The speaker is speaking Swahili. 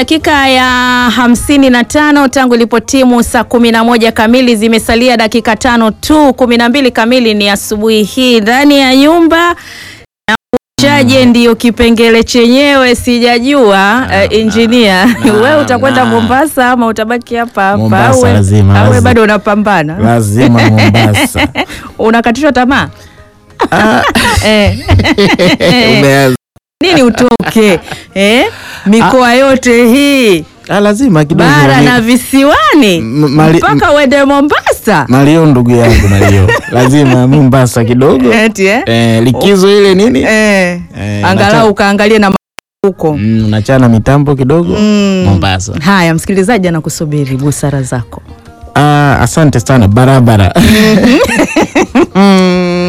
dakika ya hamsini na tano tangu ilipotimu saa kumi na moja kamili, zimesalia dakika tano tu. kumi na mbili kamili ni asubuhi hii ndani ya nyumba na chaje ndiyo kipengele chenyewe, sijajua. Uh, injinia wewe utakwenda na. Mombasa ama utabaki hapa hapa Mombasa au we- lazima, au we lazima. bado unapambana, lazima Mombasa. unakatishwa tamaa eh. Umeanza. nini utoke eh? mikoa yote hii Ah, lazima kidogo bara ni- na visiwani M- mali- mpaka uende Mombasa Mario ndugu yangu Mario, lazima Mombasa kidogo eti eh? eh, likizo ile nini Eh. Eh, angalau nacha- ukaangalie na huko mm, unachana mitambo kidogo Mm. Mombasa. haya msikilizaji anakusubiri busara zako Ah, asante sana barabara